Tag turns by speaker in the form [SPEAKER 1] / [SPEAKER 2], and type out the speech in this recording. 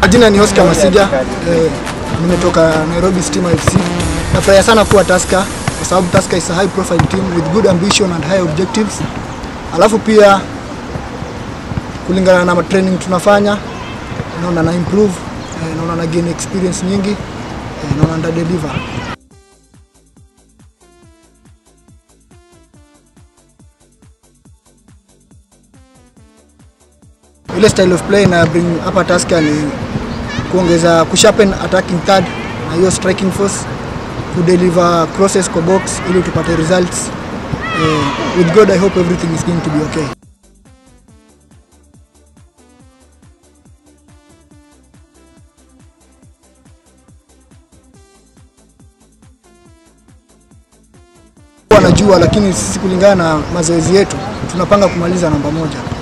[SPEAKER 1] Majina ni Oscar Masiga. Eh, nimetoka Nairobi Stima FC. Nafurahia sana kuwa Tusker kwa sababu Tusker is a high profile team with good ambition and high objectives. Alafu pia kulingana na training tunafanya naona na improve, eh, naona na gain experience nyingi, eh, naona nda deliver. ile style of play na bring hapa Tusker ni kuongeza kusharpen attacking third na hiyo striking force kudeliver crosses kwa box ili tupate results. Eh, with God I hope everything is going to be okay. Wanajua, lakini sisi kulingana na mazoezi yetu tunapanga kumaliza namba moja.